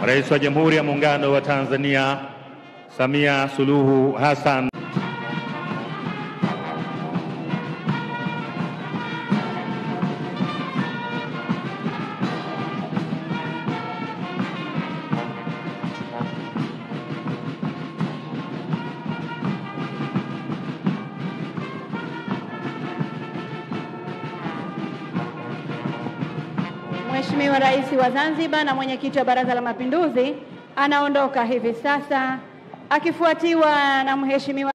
Rais wa Jamhuri ya Muungano wa Tanzania Samia Suluhu Hassan. Mheshimiwa Rais wa Zanzibar na mwenyekiti wa Baraza la Mapinduzi anaondoka hivi sasa akifuatiwa na Mheshimiwa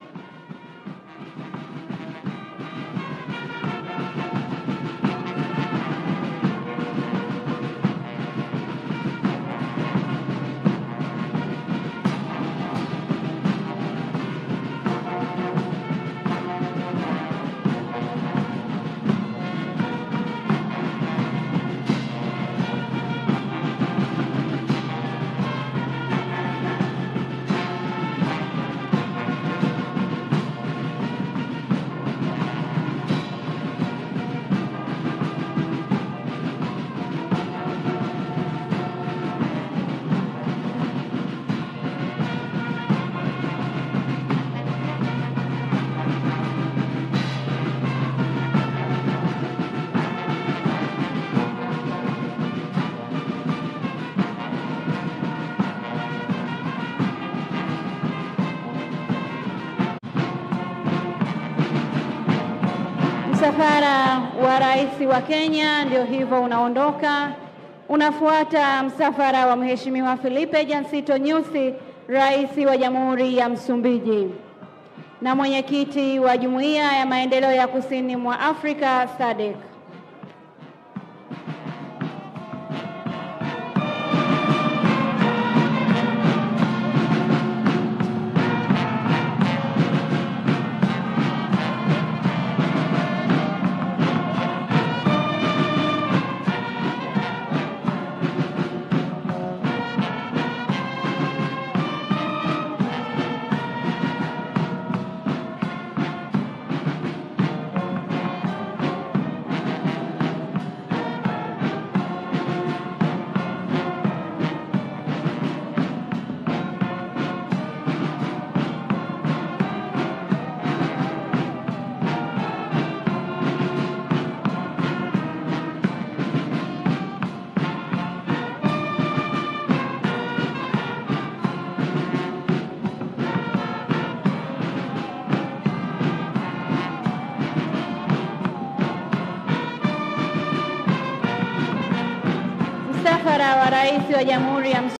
Msafara wa rais wa Kenya ndio hivyo unaondoka. Unafuata msafara wa Mheshimiwa Filipe Jansito Nyusi, rais wa Jamhuri ya Msumbiji na mwenyekiti wa Jumuiya ya Maendeleo ya Kusini mwa Afrika SADC. Msafara wa rais wa Jamhuri ya